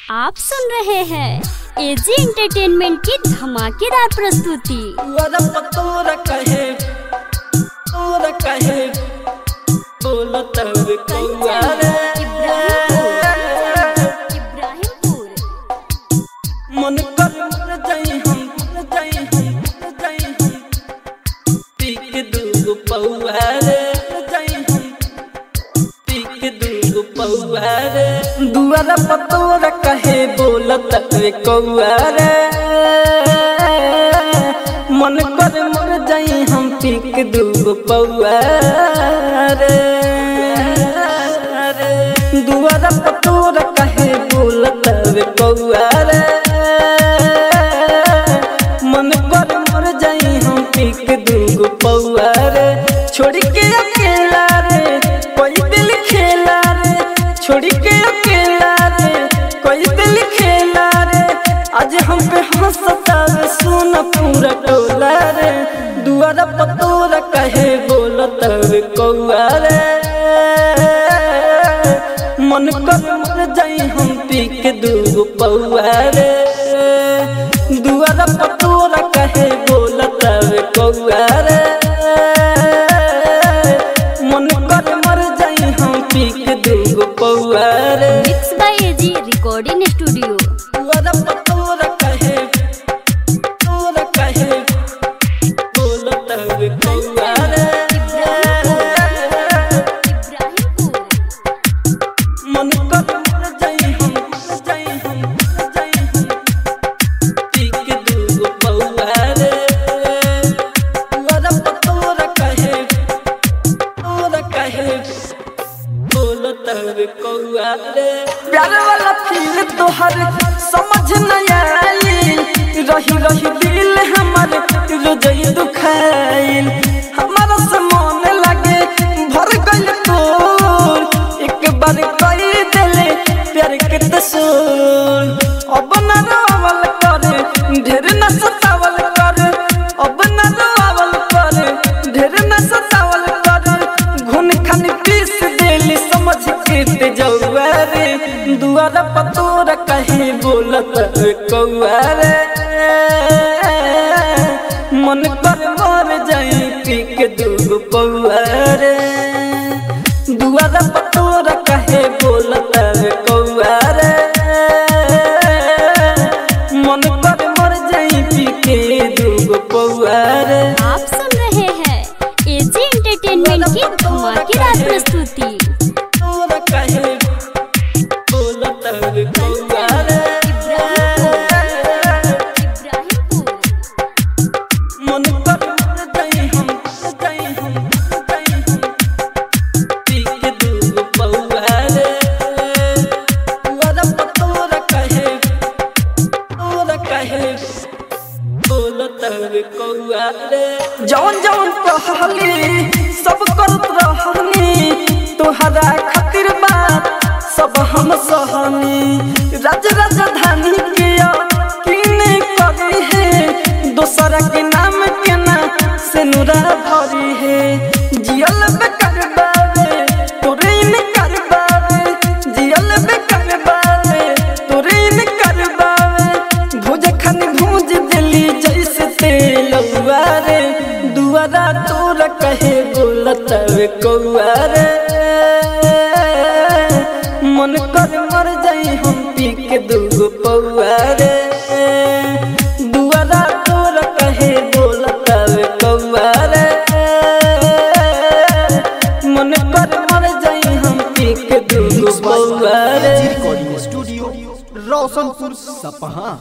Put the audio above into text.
आप सुन रहे हैं एजी एंटरटेनमेंट की धमाकेदार प्रस्तुति तोरा पतोरा कहे तोरा कहे बोला तब कौआ रे इब्राहिमपुर मन कर मर जाई हम मर जाई हम मर जाई हम पी के दूगो पौआ रे मर जाई हम पी के दूगो पौआ रे दुआरा पतोरा कहे बोला तब कौआ रे मन कर मर जाई हम पी के दूगो पौआ रे दुआरा पतोरा कहे बोला तब कौआ रे मन कर मर जाई हम पी के दूगो पौआ रे छोड़ के अकेला रे कोई दिल खेला रे छोड़ के अकेला रे कोई दिल खेला रे आज हम पे हंसता रे सोना पूरा टोला रे दुआरा पतोरा कहे बोलत रे कौआ रे मन कर मर जाई हम पी के दूगो पौआ रे दुआरा पतोरा कहे बोलत रे कौआ रे मन कर मर जाई हम पी के दूगो पौआ रे mix by AG recording studio दुआरा पतोरा कहे तोरा कहे बोलत रे कौआ रे इब्राहिमपुर मन कर मर जाई हम मर जाई हम मर जाई हम पी के दूगो पौआ रे तोरा पतोरा कहे तोरा कहे बोलो तब कौआ रे प्यार वाला फील तोहर समझ न आई रही रही दिल हमर रोजई दुखाइल हमारा से मन लगे भर गइल तोर एक बार कई दिले प्यार के तसूर अब न रोवल कर ढेर न सतावल कर अब न रोवल कर ढेर न सतावल कर घुन खान पीस देली समझ के ते जौआ रे दुआरा पतोरा कहीं बोलत कौआ रे मन कर मर जाई पी के दूगो पौआ रे दुआरा पतोरा कहे बोलत कौआ रे मन कर मर जाई पी के दूगो पौआ रे आप सुन रहे हैं एजी एंटरटेनमेंट की धमाकेदार प्रस्तुति तोरा कहे बोलत कौआ रे इब्राहिमपुर मन कर मर जाई हम मर जाई हम मर जाई हम पी के दूगो पौआ रे तोरा पतोरा कहे तोरा कहे बोलत कौआ रे जौन जौन कहली सब करत रहनी तोहरा खातिर बात सब हम सहनी राज राजधानी के किने करी है दोसरा के नाम के ना से नुरा भरी है जियल बेकार बावे तोरे इनकार बावे जियल बेकार बावे तोरे इनकार बावे भुज खन भूज दिली जैसे तेल रे दुआरा तोरा कहे बोलत कौआ रे मन कर मर जाई हम पी के दूगो पौआ रे दुआरा तोरा कहे बोलत कौआ रे मन कर मर जाई हम पी के दूगो पौआ रे रिकॉर्डिंग स्टूडियो रोशनपुर सपहा